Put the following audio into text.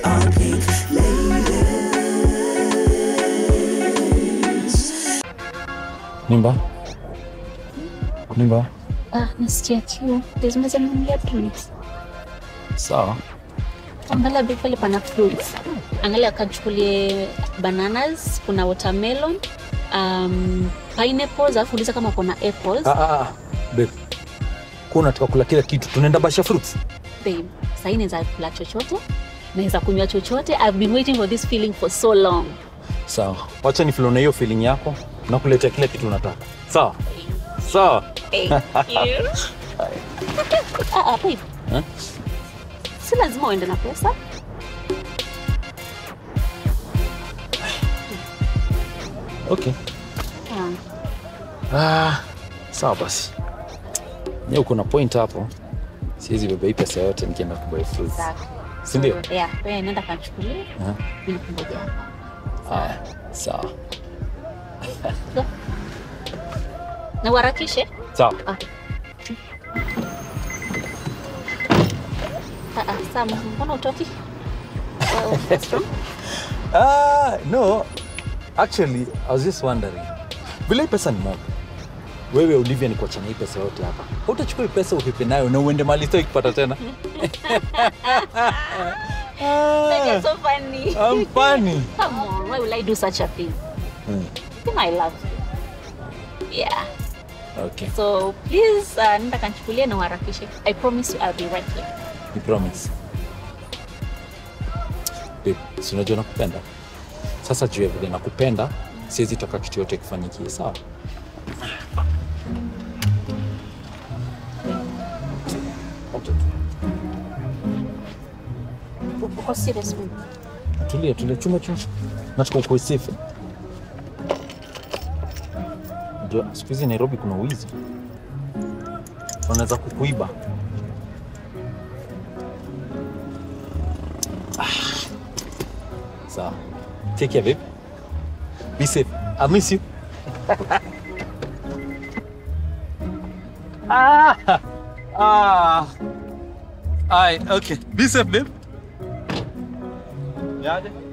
are pink Nimba? Nimba? Ah, nasikia kiu. Lazima zaniambia please. Sawa. Angalia bei pale pana fruits. Angalia kachukulie bananas, kuna watermelon, um, pineapples, alafu uliza kama kuna apples. Ah, ah, ah. Babe. Kwa unataka kula kila kitu. Tunaenda Basha Fruits. Babe, sahii naweza kula chochote, naweza kunywa chochote. I've been waiting for this feeling for so long. Sawa. Wacha ni na hiyo feeling yako na kuletea kila kitu unataka. Sawa. Sawa. Thank you. ah, ah, babe. Eh? Si lazima uende na pesa. Okay. Ah, Ah, sawa basi. Nye uko na point hapo. Siwezi beba hii pesa yote nikienda kubuy fruits. exactly. Si ndio? So, yeah, wewe nenda kachukulie. Aha. Mimi nikungoja hapa. Haya, sawa. Na uharakishe. Sawa. Ah. Ah, ah, Sam, mbona utoki? Well, what's wrong? Ah, no. Actually, I was just wondering. Vile hii pesa ni mob. Wewe Olivia ni kuachana hii pesa yote hapa. Hautachukua hii pesa upepe nayo na uende mali sio ikipata tena. That ah, is so funny. I'm funny. Come on, why will I do such a thing? Hmm, I think I love you. Yeah. Okay, So please, uh, nenda kanchukulie na uharakishe. I promise you I'll be right here. you promise. Babe, si unajua nakupenda. Sasa juu ya vile nakupenda, siwezi taka kitu yote kifanyikie, sawa? Okay. Uko serious babe? Tulia, tulia, chuma chuma. Nataka ukuwe safe. Unajua siku hizi Nairobi kuna wizi, wanaweza kukuiba. Ah. Sawa, take care babe. Be safe. I miss you. ah. Ah. Aye, okay. Be safe babe. Yaje?